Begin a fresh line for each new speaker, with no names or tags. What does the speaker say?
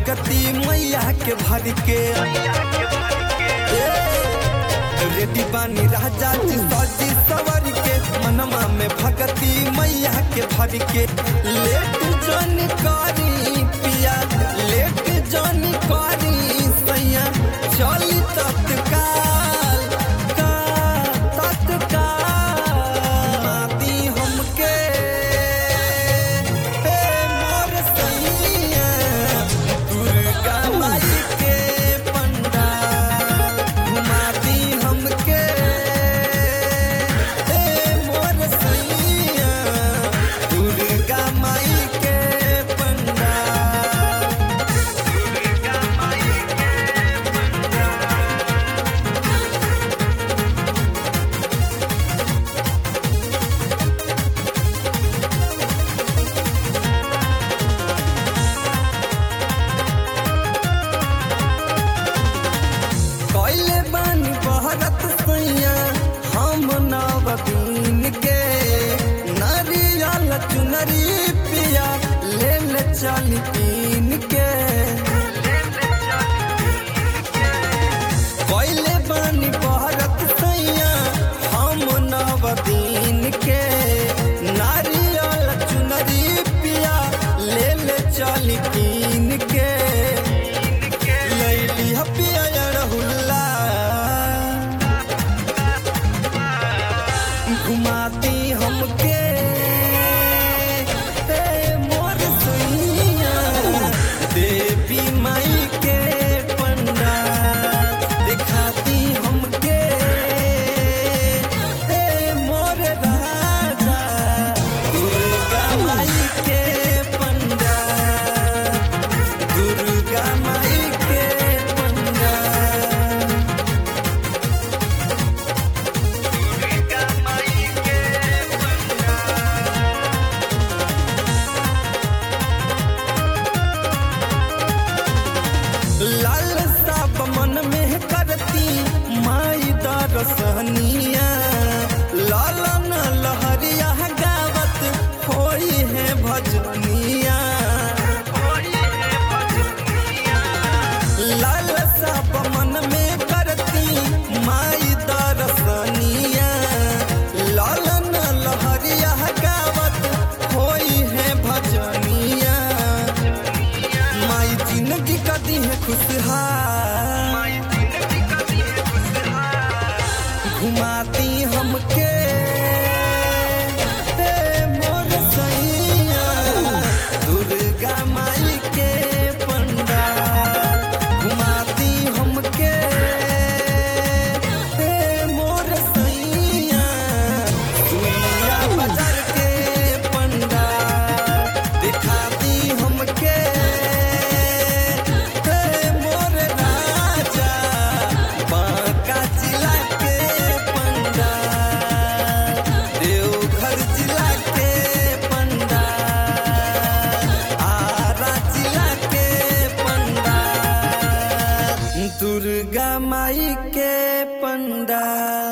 भगती मैया के भर के रेडी बानी राजा जी सजी सवर के मनमा में भगती मैया के भर के लेट जन करी पिया लेट जन करी सैया चली तत्काल का तत्काल माती हमके हे मोर सैया दुर्गा माई के पंडाल घुमाती हमके हे मोर सैया दुर्गा माई के पंडाल दुर्गा माई के पंडाल कैले बानी बहरत सैया हम नवदीन के नरियल चुनरी पिया ले ले चल पीन के कैले बानी बहरत सैया हम नवदीन के नारियल चुनरी पिया ले ले चल पीन के लैली हपिया रहुल्ला घुमाती हमके हे मोर सैया देवी माई के पंडाल दिखाती हमके हे मोर राजा दुर्गा माई के पंडाल दुर्गा माई के पंडाल दुर्गा माई के लाल साप मन में करती माई दरसनिया लाल न लहरिया गावत होई है भजनिया लाल साप मन में करती माई दरसनिया लाल न लहरिया गावत होई है भजनिया माई जिंदगी कदी है खुशहाल घुमाती हमके हे मोर सैया दुर्गा माई के पंडाल घुमाती हमके हे मोर सैया दुनिया बाजार के पंडाल दिखाती हमके हे मोर राजा बांका जिला के पंडाल देवघर जिला के पंडाल आरा जिला के पंडाल दुर्गा माई के पंडाल